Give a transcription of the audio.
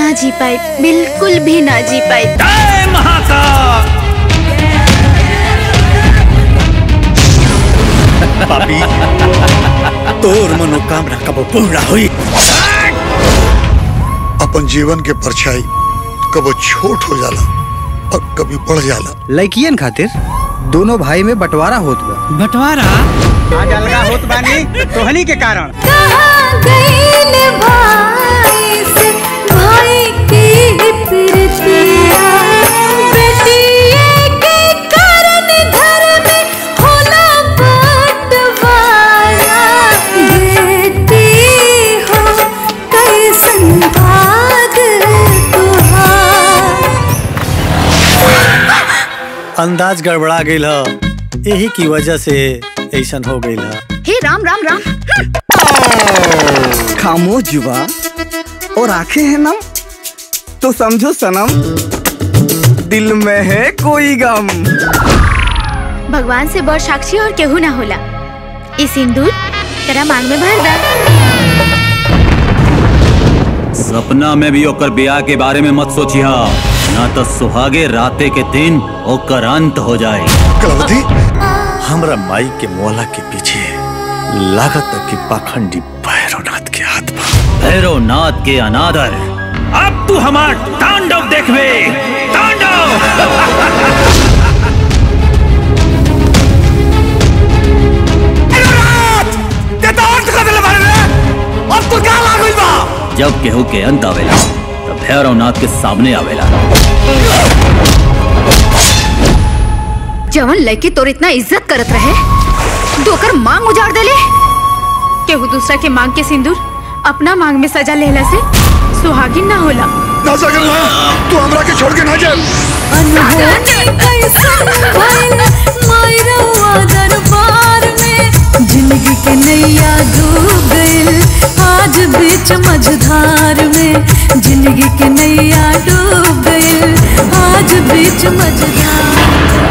ना जी पाए बिल्कुल भी ना जी पाए जय महाकाल पापी तोर मनोकामना कब पूर्ण हुई अपन जीवन के परछाई कबो छोट हो जाला और कभी बढ़ जाला लड़कियन खातिर दोनों भाई में बंटवारा होत बा बंटवारा आज अलगा होत बानी तोहनी के कारण कहाँ गइल भाई से भाई की प्रीतिया बेटिए के कारण घर में होला बंटवारा बेटी हो कैसन भाग तुहार अंदाज गड़बड़ा गई ह यही की वजह से ऐसन हो गई ह हे राम राम राम खामोश जुबा और आंखें हैं नम तो समझो सनम दिल में है कोई गम भगवान से बड़ साक्षी और केहू ना होला ई सिंदूर तेरा मांग में भर दा सपना में भी ओकर ब्याह के बारे में मत सोचिया ना तो सुहागे राते के दिन ओकर अंत हो जाए कलावती हमरा माई के मोला के पीछे लागत कि पाखंडी भैरवनाथ के हाथ बा भैरवनाथ के अनादर अब तू हमार तांडव देखबे तांडव जब केहू के अंत आवेला तब भैरवनाथ के सामने आवेला जवन लड़की तोर इतना इज्जत करत रहे दोकर मांग उजाड़ देले केहू दूसरा के मांग के सिंदूर अपना मांग में सजा लेला से सुहागिन ना होला ना सगल ना तू हमरा के छोड़ के ना जा अनहोनी कैसन भइल मायरवा दरबार में जिंदगी के नैया डूब गइल आज बीच मझधार में जिंदगी के नैया डूब गइल आज बीच मझधार